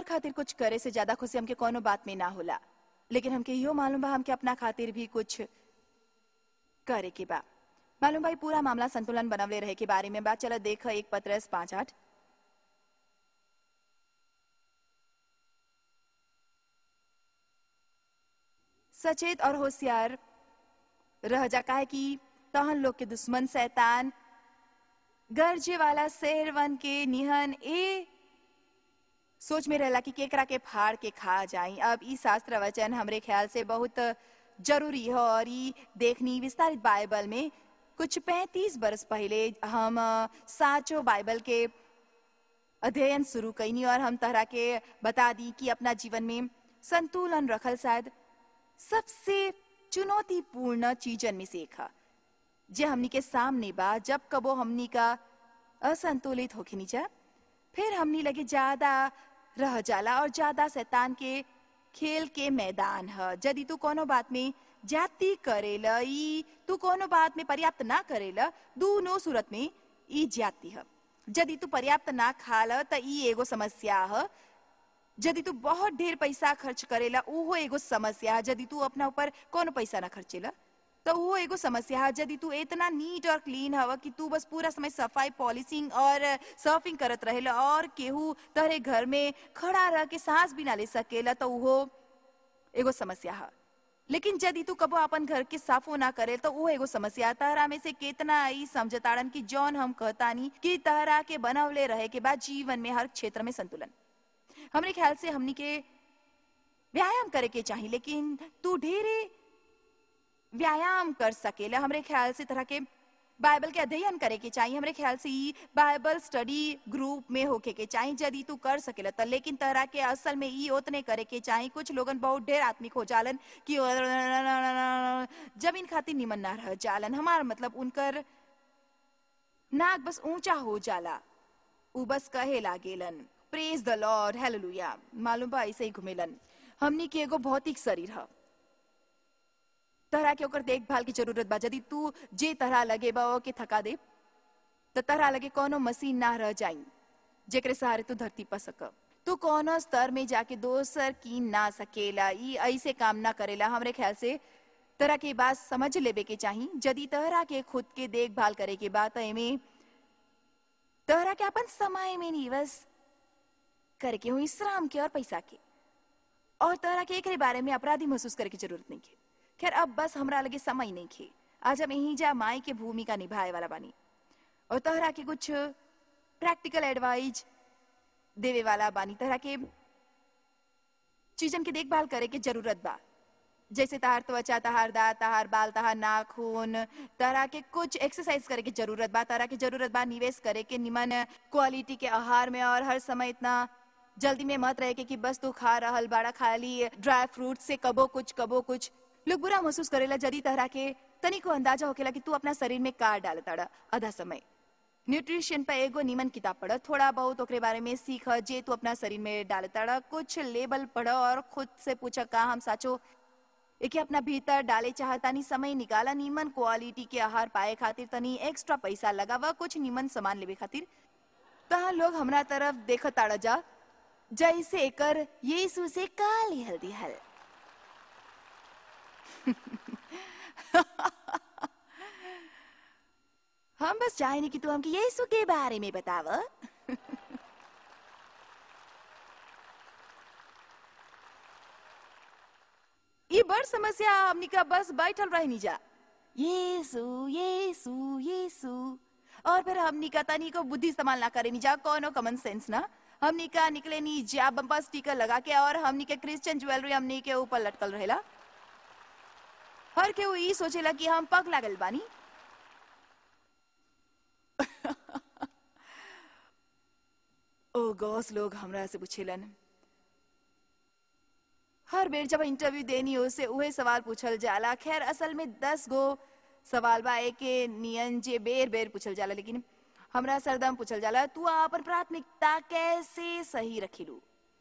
खातिर कुछ करे से ज्यादा खुशी हमके कोनो बात में ना होला लेकिन हमके इहो मालूम बा हमके अपना खातिर भी कुछ करे के बा मालूम भाई पूरा मामला संतुलन बनवले रहे के बारे में बात चला देख एक पत्रस पांच आठ सचेत और होशियार रह जा काहे कि तहन लोग के दुश्मन शैतान गर्जे वाला शेरवन के निहन ए सोच में रहला कि केकरा के फाड़ के खा जाई अब ई शास्त्र वचन हमरे ख्याल से बहुत जरूरी है और ई देखनी विस्तारित बाइबल में कुछ पैंतीस बरस पहले हम अ, साचो बाइबल के अध्ययन शुरू कैनी और हम तरह के बता दी कि अपना जीवन में संतुलन रखल शायद सबसे चुनौतीपूर्ण चीजन में से एक है जे हमनी के सामने बा जब कबो हमनी का असंतुलित होखनी जा फिर हमनी लगे ज्यादा रह जाला और ज्यादा शैतान के खेल के मैदान है यदि तू कोनो बात में जाति करेला ई तू कोनो बात में पर्याप्त ना करेला दोनों सूरत में ई जाति है यदि तू पर्याप्त ना खाल त ई एगो समस्या है यदि तू बहुत ढेर पैसा खर्च करेला उहो एगो समस्या है यदि तू अपना ऊपर कोनो पैसा ना खर्चेला तो वो एगो समस्या है यदि तू इतना नीट और क्लीन हवा कि तू बस पूरा समय सफाई पॉलिशिंग और सर्फिंग करत रहेला और केहू तहरे घर में खड़ा रह के सांस भी ना ले सकेला तो वो एगो समस्या है लेकिन यदि तू कबो अपन घर के साफो ना करे तो वो एगो समस्या है। तहरा में से केतना ई समझताड़न कि जौन हम कहतानी कि तहरा के बनवले रहे के बाद जीवन में हर क्षेत्र में संतुलन हमरे ख्याल से हमनी के व्यायाम करे के चाहिए लेकिन तू ढेरे व्यायाम कर सकेला हमरे ख्याल से तरह के बाइबल के अध्ययन करे के चाहिए हमरे ख्याल से ई बाइबल स्टडी ग्रुप में होके के चाहिए यदि तू कर सकेला त लेकिन तरह के असल में ई उतने करे के चाहिए कुछ लोगन बहुत ढेर आत्मिक हो जालन कि जमीन खातिर निमन ना रह जालन हमार मतलब उनकर नाक बस ऊंचा हो जाला उ बस कहे लागेलन प्रेज द लॉर्ड हालेलुया मालूम बा ऐसे ही घुमेलन हमनी के एगो भौतिक शरीर है तरह के ओकर देखभाल की जरूरत बा यदि तू जे तरह लगे बा के थका दे तो तरह लगे कोनो मशीन ना रह जाई जेकरे सहारे तू धरती पर सक तू कोनो स्तर में जाके दोसर की ना सकेला ई ऐसे काम ना करेला हमरे ख्याल से तरह के बात समझ लेबे के चाही यदि तरह के खुद के देखभाल करे के बात एमे तरह के अपन समय में निवस करे के हुई श्रम के और पैसा के और तरह के एकरे बारे में अपराधी महसूस करे की जरूरत नहीं है खैर अब बस हमरा लगे समय नहीं खे आज हम यहीं जा माई के भूमिका निभाए वाला बानी और तहरा के कुछ प्रैक्टिकल एडवाइज देवे वाला बानी तरह के चीजन के देखभाल करे के जरूरत बा जैसे तहार त्वचा तहार दांत तहार बाल तहार नाखून तरह के कुछ एक्सरसाइज करे के जरूरत बा तरह के जरूरत बा निवेश करे के निमन क्वालिटी के आहार में और हर समय इतना जल्दी में मत रहे के कि बस तू खा रहल बाड़ा खाली ड्राई फ्रूट से कबो कुछ कबो कुछ लोग बुरा महसूस करेला जदी तरह के तनिको अंदाजा होकेला कि तू अपना शरीर में का डालताड़ा आधा समय न्यूट्रिशन पर एगो नीमन किताब पढ़ थोड़ा बहुत ओकरे बारे में सीख जे तू अपना शरीर में डालताड़ा कुछ लेबल पढ़ और खुद से पूछ का हम साचो एके अपना भीतर डाले चाहतानी समय निकाला नीमन क्वालिटी के आहार पाए खातिर तनी एक्स्ट्रा पैसा लगावा कुछ नीमन सामान लेवे खातिर तहाँ लोग हमरा तरफ देख ताड़ा जा जैसे एकर यीशु से काली हल्दी हल हम बस चाहेनी कि तू हमके यीशु के बारे में बताव ये बड़ समस्या हमनी का बस बैठल रहनी जा यीशु यीशु यीशु और फिर हमनी का तनी को बुद्धि इस्तेमाल ना करे जा कोनो कॉमन सेंस ना हमनी का निकले नी जा बम्पर स्टिकर लगा के और हमनी के क्रिश्चियन ज्वेलरी हमनी के ऊपर लटकल रहेला हर के वो ई सोचेला कि हम पग लागल बानी ओ गॉस लोग हमरा से पूछेलन हर बेर जब इंटरव्यू देनी हो से उहे सवाल पूछल जाला खैर असल में दस गो सवाल बा एके नियन जे बेर बेर पूछल जाला लेकिन हमरा सरदम पूछल जाला तू अपन प्राथमिकता कैसे सही रखिलू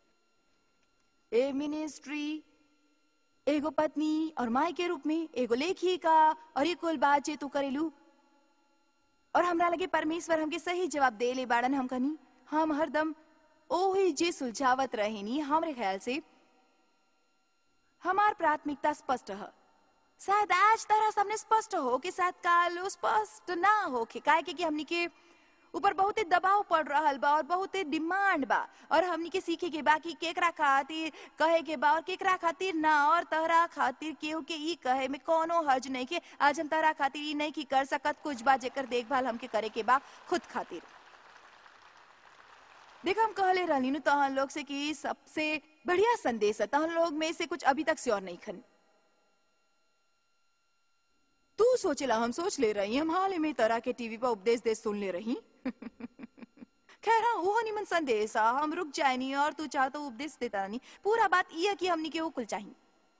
ए मिनिस्ट्री एगो पत्नी और माई के रूप में एगो लेखिका और ये कुल बात जे तू करेलू और हमरा लगे परमेश्वर हमके सही जवाब दे ले बाड़न हम कनी हम हरदम ओही जे सुलझावत रहेनी हमरे ख्याल से हमार प्राथमिकता स्पष्ट है शायद आज तरह सामने स्पष्ट हो कि शायद काल स्पष्ट ना हो कि काहे के कि हमनी के ऊपर बहुते दबाव पड़ रहल बा और बहुते डिमांड बा और हमनी के सीखे के बा कि केकरा खातिर कहे के बा और केकरा खातिर ना और तहरा खातिर केहू के ई कहे में कोनो हर्ज नहीं के आज हम तहरा खातिर ई नहीं की कर सकत कुछ बा जेकर देखभाल हमके करे के बा खुद खातिर देख हम कहले रहनी नु तहन लोग से कि सबसे बढ़िया संदेश है तहन लोग में से कुछ अभी तक श्योर नहीं खन तू सोचेला हम सोच ले रही हम हाल ही में तरह के टीवी पर उपदेश दे सुन ले रही खैर हाँ वो निमन संदेश आ, हम रुक जाए नहीं और तू चाह तो उपदेश देता नहीं पूरा बात ये है कि हमनी के वो कुल चाहिए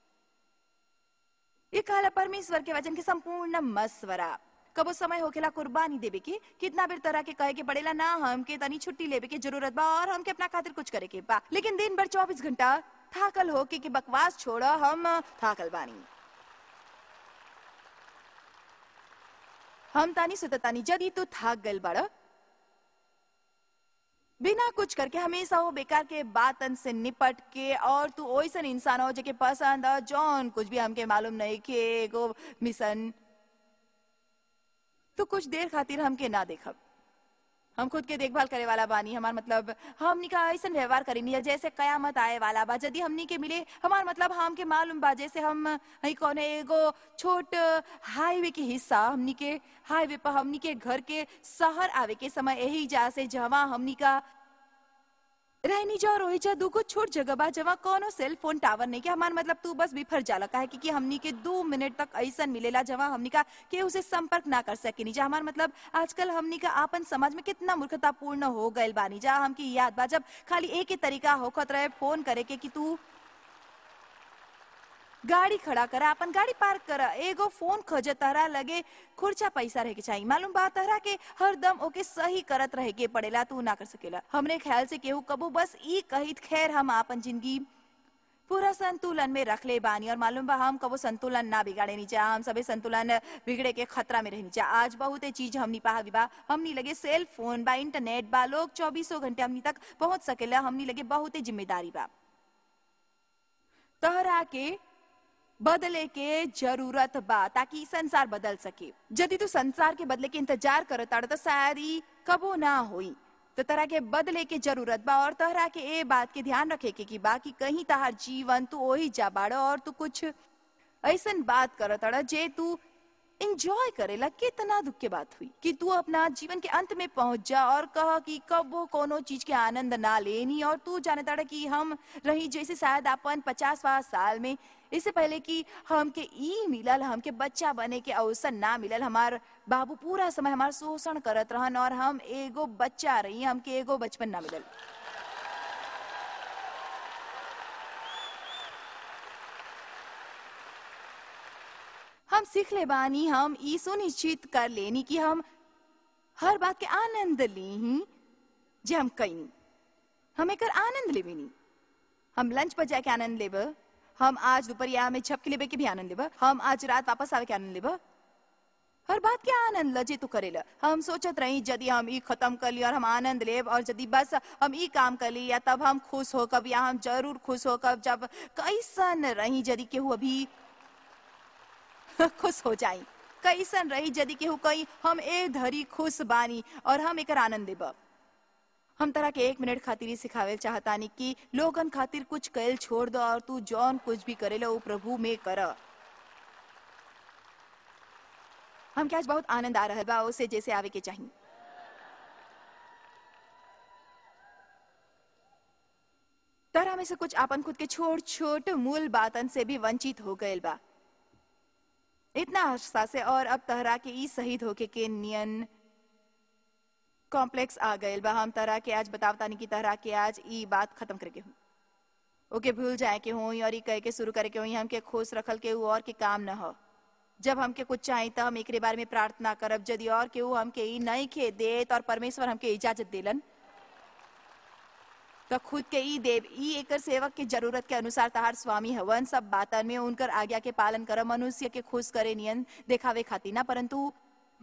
ये कहला परमेश्वर के वचन के संपूर्ण मस्वरा कबो समय होखेला कुर्बानी देवे के कितना बेर तरह के कहे के पड़ेला ना हमके तनी छुट्टी लेवे के जरूरत बा और हमके अपना खातिर कुछ करे के बा लेकिन दिन भर चौबीस घंटा थाकल होके के बकवास छोड़ हम थाकल बानी हम तानी सुततानी जदी तू थाक गल बड़ बिना कुछ करके हमेशा वो बेकार के बातन से निपट के और तू ओइसन इंसान हो जेके पसंद है जौन कुछ भी हमके मालूम नहीं के एगो मिशन तो कुछ देर खातिर हमके ना देखब हम खुद के देखभाल करे वाला बानी हमार मतलब हमनी का ऐसा व्यवहार करेनी जैसे कयामत आए वाला बा यदि हमनी के मिले हमार मतलब हमके मालूम बा जैसे हम हई कौने एगो छोट हाईवे के हिस्सा हमनी के हाईवे पर हमनी के घर के शहर आवे के समय यही जा से जहाँ हमनी का रहनी जा रोही जा दूगो छोट जगह बा जहाँ कोनो सेल फोन टावर नहीं के हमार मतलब तू बस बिफर जाला काहे कि, कि हमनी के दो मिनट तक ऐसा मिलेला जहाँ हमनी का के उसे संपर्क ना कर सके जा हमार मतलब आजकल हमनी का आपन समाज में कितना मूर्खतापूर्ण हो गइल बानी जा हमकी याद बा जब खाली एक ही तरीका होखत रहे फोन करे के कि तू गाड़ी खड़ा करा अपन गाड़ी पार्क करा एगो फोन खोज तहरा लगे खुर्चा पैसा रहे के चाहिए मालूम बा तहरा के हरदम ओके सही करत रहे के पड़ेला तू ना कर सकेला हमरे ख्याल से केहू कबू बस ई कहित खैर हम आपन जिंदगी पूरा संतुलन में रख ले बानी और मालूम बा हम कबो संतुलन ना बिगाड़े नीचे हम सबे संतुलन बिगड़े के खतरा में रहनी चाहिए आज बहुत चीज हमनी पहा बा हमनी लगे सेल फोन बा इंटरनेट बा लोग चौबीसों घंटे हमनी तक पहुंच सकेला हमनी लगे बहुत जिम्मेदारी बा तहरा के बदले के जरूरत बा ताकि संसार बदल सके यदि तू संसार के बदले के इंतजार करत तो शायद ई कबो ना होई तो तरह के बदले के जरूरत बा और तहरा के ए बात के ध्यान रखे के कि बा कि कहीं तहार जीवन तू वही जा बाड़ और तू कुछ ऐसन बात करत जे तू एंजॉय करेला कितना दुख के बात हुई कि तू अपना जीवन के अंत में पहुंच जा और कह कि कब वो कोनो चीज के आनंद ना लेनी और तू जाने ताड़ा कि हम रही जैसे शायद अपन पचासवा साल में इससे पहले कि हमके ई मिलल हमके बच्चा बने के अवसर ना मिलल हमार बाबू पूरा समय हमार शोषण करत रहन और हम एगो बच्चा रही हमके एगो बचपन ना मिलल हम सीख ले बानी हम ई सुनिश्चित कर लेनी कि हम हर बात के आनंद ली ही जे हम कईनी हम एकर आनंद लेबेनी हम लंच पर जाके आनंद लेब हम आज दोपहरिया में झपकी लेबे के भी आनंद लेब हम आज रात वापस आवे के आनंद लेब हर बात के आनंद लजे तू करेला हम सोचत रही यदि हम ई खत्म कर ली और हम आनंद लेब और यदि बस हम ई काम कर ली या तब हम खुश हो कब या हम जरूर खुश हो कब जब कैसन रही यदि केहू अभी खुश हो जाई कैसन रही यदि केहू कही हम ए धरी खुश बानी और हम एकर आनंद देब हम तरह के एक मिनट खातिर ही सिखावे चाहतानी कि लोगन खातिर कुछ कैल छोड़ दो और तू जौन कुछ भी करेला वो प्रभु में कर हम क्या आज बहुत आनंद आ रहा बा उसे जैसे आवे के चाहिए तरह में से कुछ आपन खुद के छोट छोट मूल बातन से भी वंचित हो गए बा इतना अरसा से और अब तहरा के ई शहीद होके के नियन कॉम्प्लेक्स आ गए बा हम तरह के आज बतावता नहीं कि तरह के आज ई बात खत्म करके हूँ ओके भूल जाए के हो और ई कह के शुरू करे के हो हमके खुश रखल के और के काम न हो जब हमके कुछ चाहिए तो हम एकरे बारे में प्रार्थना करब यदि और केहू हमके ई नहीं खे देत और परमेश्वर हमके इजाजत देलन तो खुद के ई देव ई एकर सेवक के जरूरत के अनुसार तहार स्वामी हवन सब बातन में उनकर आज्ञा के पालन कर मनुष्य के खुश करे नियन देखावे खातिर ना परंतु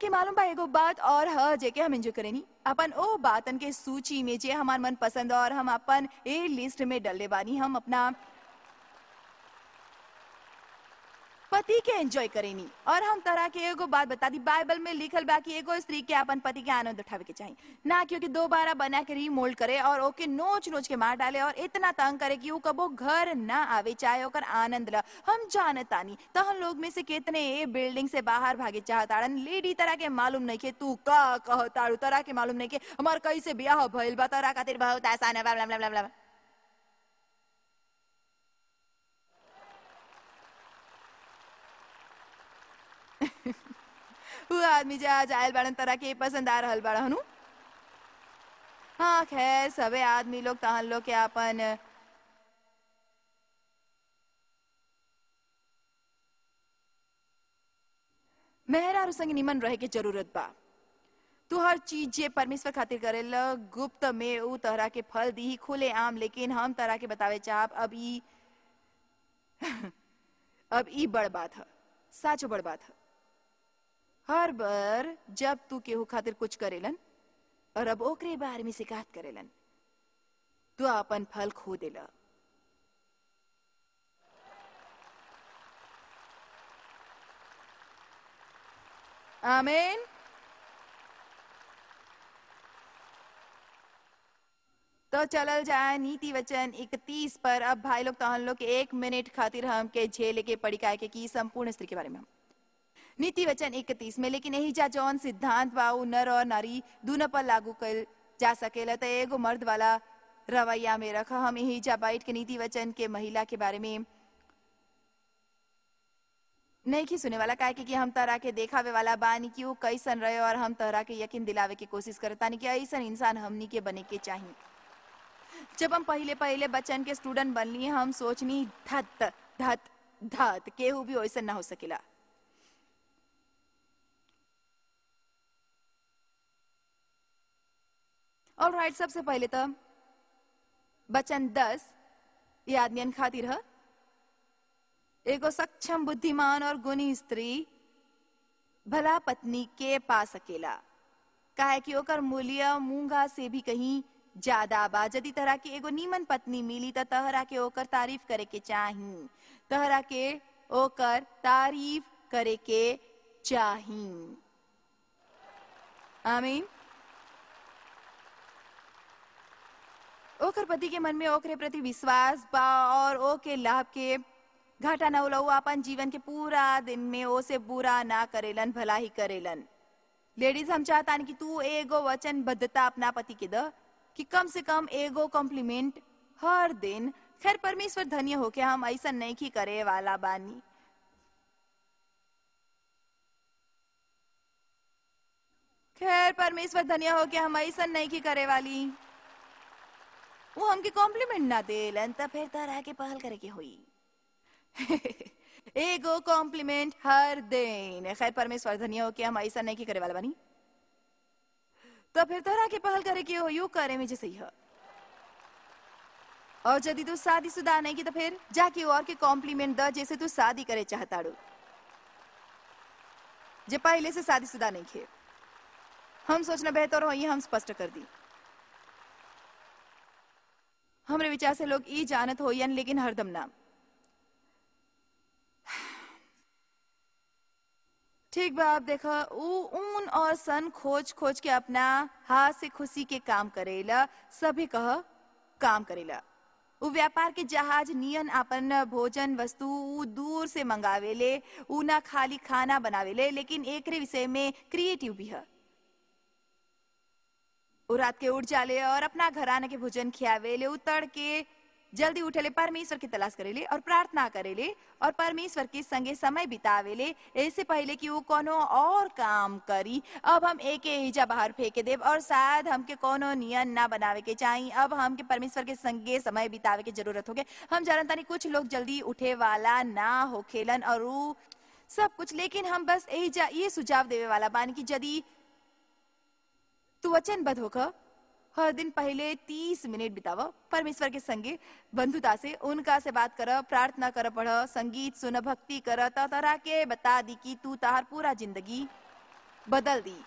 के मालूम बा एगो बात और ह जेके हम एंजॉय करेनी अपन ओ बातन के सूची में जे हमार मन पसंद और हम अपन ए लिस्ट में डलले बानी हम अपना पति के एंजॉय करेनी और हम तरह के एगो बात बता दी बाइबल में लिखल बा कि एगो स्त्री के अपन पति के आनंद उठावे के चाहिए ना क्योंकि दोबारा बना के रीमोल्ड करे और ओके नोच नोच के मार डाले और इतना तंग करे कि वो कबो घर ना आवे चाहे ओकर आनंद ला हम जानतानी तो हम लोग में से कितने ए बिल्डिंग से बाहर भागे चाहताड़न लेडी तरह के मालूम नहीं के तू का कहताड़ू तरह के मालूम नहीं के हमार कैसे ब्याह भइल बा तरह खातिर बहुत आसान है ब्ला ब्ला ब्ला ब्ला वो आदमी जे आज आयल बाड़न तरह के पसंद आ रहल बाड़ा हनु हाँ खैर सबे आदमी लोग तहन लोग के अपन मेहरारू संग निमन रहे के जरूरत बा तू हर चीज जे परमेश्वर खातिर करेल गुप्त में ऊ तरह के फल दी खुले आम लेकिन हम तरह के बतावे चाहब अब ई अब ई बड़ बात है साचो बड़ बात है हर बार जब तू केहू खातिर कुछ करेलन और अब ओकरे बारे में शिकायत करेलन तू अपन फल खो देला आमीन तो चलल जाए नीति वचन इकतीस पर अब भाई लोग तहन लोग के एक मिनट खातिर हम के झेल के पड़ी काय के की संपूर्ण स्त्री के बारे में हम नीति वचन इकतीस में लेकिन यही जा जौन सिद्धांत बा उ नर और नारी दोनों पर लागू कल जा सकेला तो एगो मर्द वाला रवैया में रखा हम यही जा बैठ के नीति वचन के महिला के बारे में नहीं की सुने वाला काहे कि हम तरह के देखावे वाला बानी कि वो कैसन रहे और हम तरह के यकीन दिलावे की कोशिश करतानी कि ऐसन इंसान हमनी के बने के चाहिए जब हम पहले पहले बच्चन के स्टूडेंट बनली हम सोचनी धत धत धत केहू भी वैसा ना हो सकेला और राइट सबसे पहले तो बचन दस ये आदमियन खातिर है एगो सक्षम बुद्धिमान और गुणी स्त्री भला पत्नी के पा सकेला काहे कि ओकर मूल्य मूंगा से भी कहीं ज्यादा बा यदि तरह के एगो नीमन पत्नी मिली त तहरा के ओकर तारीफ करे के चाही तहरा के ओकर तारीफ करे के चाही आमीन ओकर पति के मन में ओकरे प्रति विश्वास बा और ओके लाभ के घाटा न उलऊ अपन जीवन के पूरा दिन में ओसे बुरा ना करेलन भला ही करेलन लेडीज हम चाहतान कि तू एगो वचनबद्धता अपना पति के द कि कम से कम एगो कॉम्प्लीमेंट हर दिन खैर परमेश्वर धन्य होके हम ऐसा नहीं की करे वाला बानी खैर परमेश्वर धन्य होके हम ऐसा नहीं की करे वाली वो हमके कॉम्प्लीमेंट ना देलन त फिर तरह के पहल करे के हुई एगो कॉम्प्लीमेंट हर दिन खैर परमेश्वर धन्य होके हम ऐसा नहीं की करे वाला बानी तो फिर तरह के पहल करे के हो यू करे में जैसे ही है और यदि तू शादीशुदा नहीं की तो फिर जाके और के कॉम्प्लीमेंट द जैसे तू शादी करे चाहताड़ू जे पहले से शादीशुदा नहीं खे हम सोचना बेहतर हो ये हम स्पष्ट कर दी हमरे विचार से लोग ई जानत होयन लेकिन हरदम ना ठीक बा आप देखा ऊ ऊन और सन खोज खोज के अपना हाथ से खुशी के काम करेला सभी कह काम करेला ऊ व्यापार के जहाज नियन अपन भोजन वस्तु ऊ दूर से मंगावेले ऊ ना खाली खाना बनावेले लेकिन एकरे विषय में क्रिएटिव भी है ऊ रात के उठ जाले और अपना घराना के भोजन खियावेले ऊ तड़ के जल्दी उठेले परमेश्वर की तलाश करेले और प्रार्थना करेले और परमेश्वर के संगे समय बितावेले ऐसे पहले कि वो कोनो और काम करी अब हम एक हिजा बाहर फेंके देव और शायद हमके कोनो नियन ना बनावे के चाही अब हमके परमेश्वर के संगे समय बितावे के जरूरत होगे हम जानता नहीं कुछ लोग जल्दी उठे वाला ना होखेलन और ऊ सब कुछ लेकिन हम बस यही जा ये सुझाव देवे वाला बानी कि यदि तू वचनबद्ध होकर हर दिन पहले तीस मिनट बिताव परमेश्वर के संगे बंधुता से उनका से बात कर प्रार्थना कर पढ़ संगीत सुन भक्ति कर तरह के बता दी कि तू तार पूरा जिंदगी बदल दी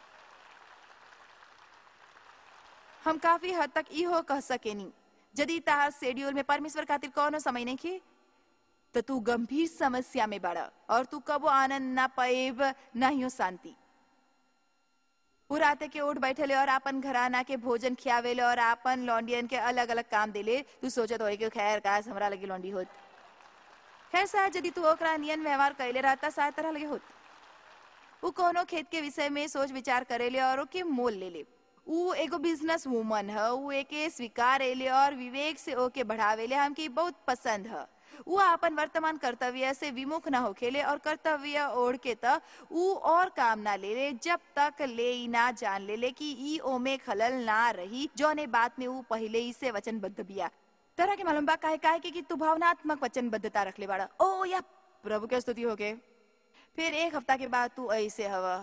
हम काफी हद तक इहो कह सकेनी यदि तार शेड्यूल में परमेश्वर खातिर कौनो समय नहीं खे तो तू गंभीर समस्या में बड़ा और तू कबो आनंद ना पाएब ना ही शांति पुराते के उठ बैठेले और आपन घराना के भोजन खियावेले और आपन लॉन्डियन के अलग अलग काम देले तू सोचत होए कि खैर काश हमरा लगे लॉन्डी होत खैर शायद यदि तू ओकरा नियन व्यवहार कैले रहता शायद तरह लगे होत उ कोनो खेत के विषय में सोच विचार करेले और ओके मोल ले ले उ एगो बिजनेस वूमन है उ एके स्वीकार एले और विवेक से ओके बढ़ावेले हमके बहुत पसंद है उ अपन वर्तमान कर्तव्य से विमुख न होखेले और कर्तव्य ओढ़ के त उ और काम ना ले ले जब तक ले ई ना जान ले ले कि ई ओमे खलल ना रही जौने बात में उ पहले ही से वचनबद्ध बिया तरह के मालूम बा काहे काहे के कि तू भावनात्मक वचनबद्धता रखले बाड़ा ओ या प्रभु के स्तुति होके फिर एक हफ्ता के बाद तू ऐसे हवा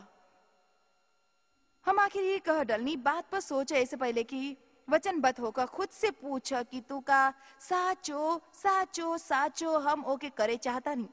हम आखिर ये कह डलनी बात पर सोचे ऐसे पहले कि वचनबद्ध होकर खुद से पूछ कि तू का साचो साचो साचो हम ओके करे चाहता नहीं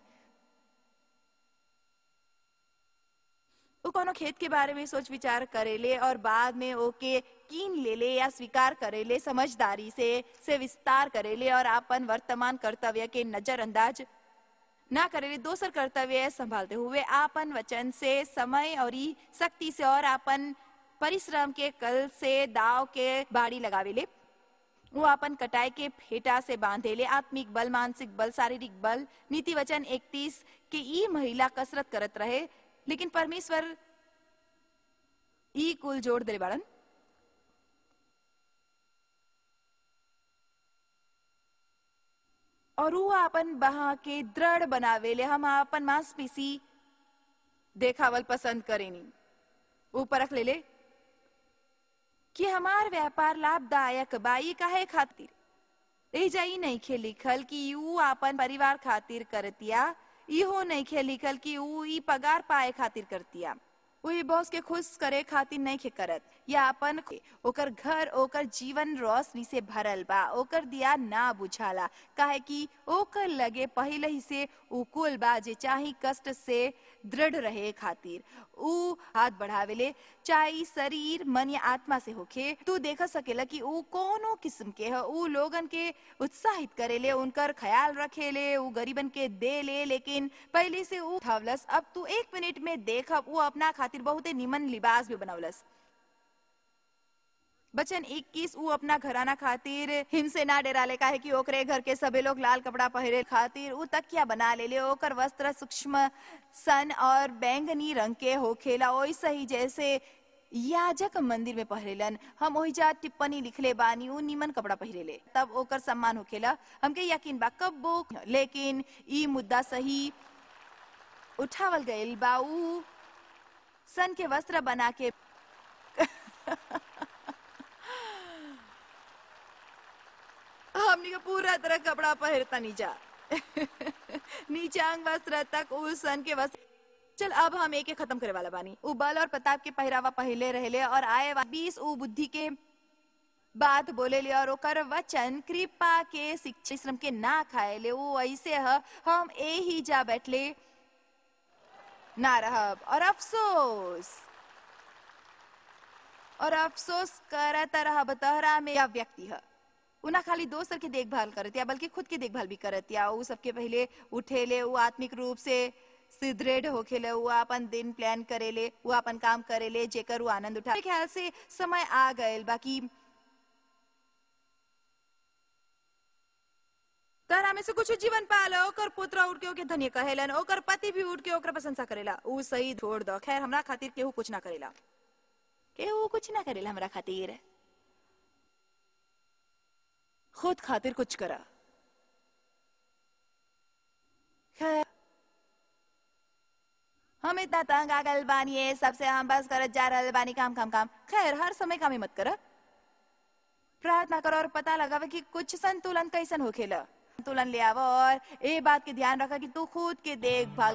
उ कोनो खेत के बारे में सोच विचार करेले और बाद में ओके कीन लेले या स्वीकार करेले समझदारी से से विस्तार करेले और अपन वर्तमान कर्तव्य के नजरअंदाज ना करेले दोसर कर्तव्य संभालते हुए आपन वचन से समय और ई शक्ति से और आपन परिश्रम के कल से दाव के बाड़ी लगावेले वो अपन कटाई के फेटा से बांधेले आत्मिक बल मानसिक बल शारीरिक बल नीति वचन इकतीस के ई महिला कसरत करत रहे लेकिन परमेश्वर ई कुल जोड़ दे बाड़न और वो अपन बहा के दृढ़ बनावेले हम अपन मांसपेशी देखावल पसंद करेनी वो परख ले ले कि हमार व्यापार लाभदायक बाई काहे खातिर ए जाई नहीं खे लिखल कि ऊ अपन परिवार खातिर करतिया इहो नहीं खे लिखल कि ऊ ई पगार पाए खातिर करतिया वही बॉस के खुश करे खातिर नहीं खे करत या अपन ओकर घर ओकर जीवन रोशनी से भरल बा ओकर दिया ना बुझाला काहे कि ओकर लगे पहले ही से उकुल बा जे चाही कष्ट से दृढ़ रहे खातिर ऊ हाथ बढ़ावेले चाहे शरीर मन या आत्मा से होखे तू देख सकेला कि ऊ कोनो किस्म के है ऊ लोगन के उत्साहित करेले उनकर ख्याल रखेले ऊ गरीबन के दे ले लेकिन पहले से ऊ थावलस अब तू एक मिनट में देखब ऊ अपना खातिर बहुते निमन लिबास भी बनवलस बचन 21 ऊ अपना घराना खातिर हिमसे ना डेराले काहे कि ओकरे घर के सबे लोग लाल कपड़ा पहिरे खातिर ऊ तकिया बना लेले ओकर वस्त्र सूक्ष्म सन और बैंगनी रंग के होखेला ओइसे ही जैसे याजक मंदिर में पहिरेलन हम ओही जा टिप्पणी लिखले बानी ऊ निमन कपड़ा पहिरेले तब ओकर सम्मान होखेला हमके यकीन बा कब्बो लेकिन ई मुद्दा सही उठावल गइल बा ऊ सन के वस्त्र बना के हमनी के पूरा तरह कपड़ा पहिरता नीचा नीचे अंग वस्त्र तक उस सन के वस्त्र चल अब हम एक एक खत्म करे वाला बानी उ बल और प्रताप के पहरावा पहले रहले और आए बीस उ बुद्धि के बात बोले ले और ओकर वचन कृपा के शिक्षा श्रम के ना खाए ले वो ऐसे है हम ए ही जा बैठले ना रहब और अफसोस और अफसोस करत रहब तहरा में या व्यक्ति है उना खाली दोसर के देखभाल करतिया बल्कि खुद के देखभाल भी करतिया उ सबके पहले उठेले उ आत्मिक रूप से सुदृढ़ होखेले उ अपन दिन प्लान करेले उ अपन काम करेले जेकर उ आनंद उठा ख्याल से समय आ गए बाकी तहरा में से कुछ जीवन पालो ओकर पुत्र उठ के ओके धन्य कहेलन ओकर पति भी उठ के ओकर प्रशंसा करेला उ सही छोड़ दो खैर हमरा खातिर केहू कुछ ना करेला केहू कुछ ना करेला हमरा खातिर खुद खातिर कुछ करा खैर हम इतना तंग आ गल बानी है सबसे हम बस करत जा रहल बानी काम काम काम खैर हर समय काम ही मत कर प्रार्थना करो और पता लगावे कि कुछ संतुलन कैसन होखेला संतुलन ले आवो और ए बात के ध्यान रखा कि तू खुद के देखभाल